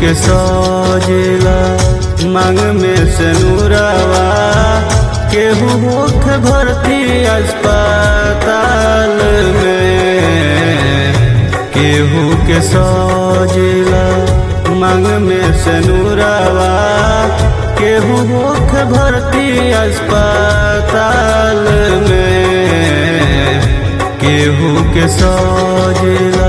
के सजेला मांग में से नूरावा केहू मुख भर्ती अस्पताल में केहू के सजेला मांग में से नूरावा केहू मुख भर्ती अस्पताल में केहू के सजेला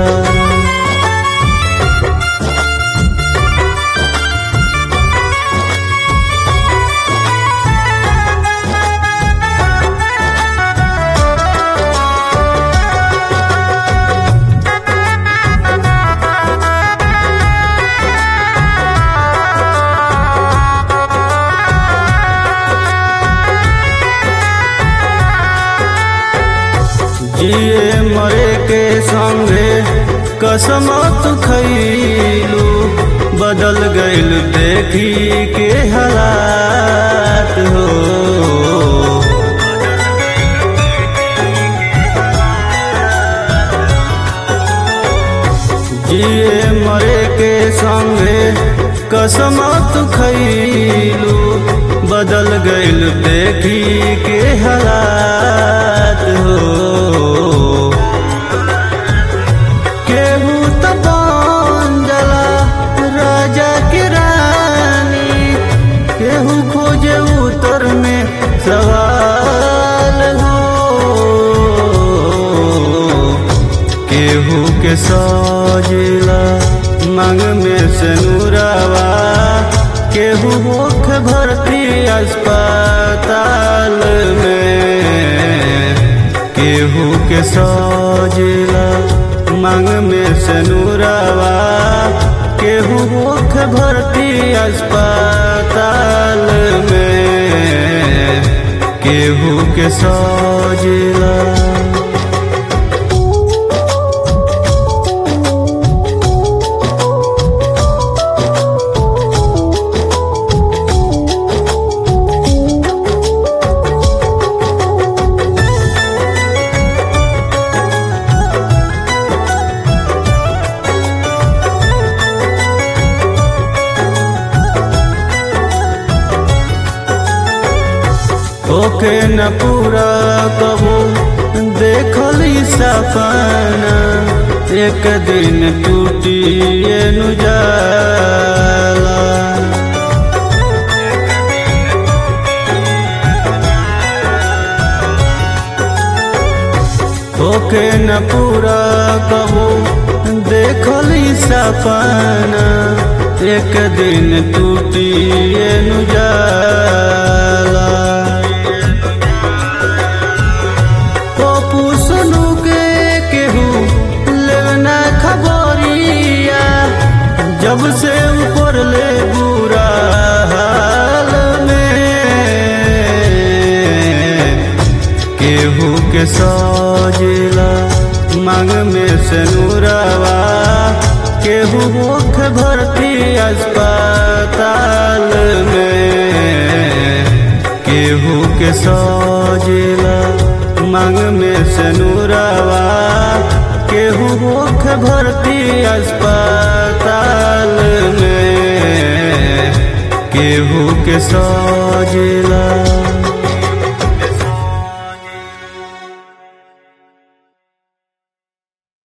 जिए मरे के संगे कसम तू खैलू बदल गइल देखी के हालात हो जिए मरे के संगे कसम तू खैलू बदल गइल देखी के हालात हो केहू त बन जाला राजा के रानी केहू खोजे उतर में सवाल हो केहू के सजेला मांग में से नूरावा केहू मुख भर्ती अस्पताल में केहू के सजेला मांग में से नूरावा केहू मुख भर्ती अस्पताल में केहू के सजेला ओके न पूरा कबो देखली सपना एक दिन टूटी नु जाला ओके न पूरा कबो देखली सपना एक दिन टूटी नु जाला पप्पू सुनू के केहू लेना खबरिया जब से ऊपर ले बुरा हाल में केहू के सजेला मांग में से नूरावा केहू मुख भर्ती अस्पताल में केहू के सजेला मांग में से नूरावा केहू मुख भर्ती अस्पताल में केहू के सजेला